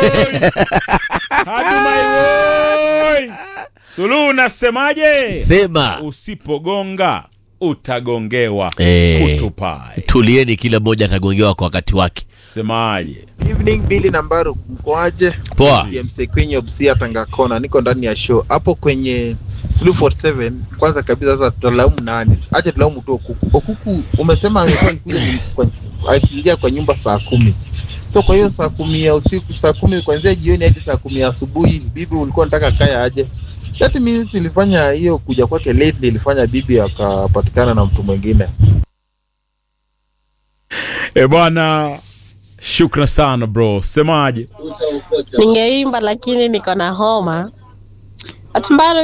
Hajumai woi. Suluhu unasemaje? Sema Usipogonga utagongewa. Eh. Kutupai. tulieni, kila mmoja atagongewa kwa wakati wake. Semaje? Evening Billy Nambaru, mkoaje? Poa. TMC kwenye Obsia Tangakona, niko ndani ya show hapo kwenye Sulu 47. Kwanza kabisa sasa tutalaumu nani? Acha tulaumu tu Okuku. Okuku umesema amekuwa alikuja ni- kwa- aliingia kwa nyumba saa kumi so kwa hiyo saa kumi ya usiku, saa kumi kuanzia jioni hadi saa kumi ya asubuhi, bibi ulikuwa unataka kaya aje? That means ilifanya hiyo kuja kwake late, ilifanya bibi akapatikana na mtu mwingine. E bwana, shukran sana bro. Semaje? Ningeimba lakini niko na homa. Hatimbaro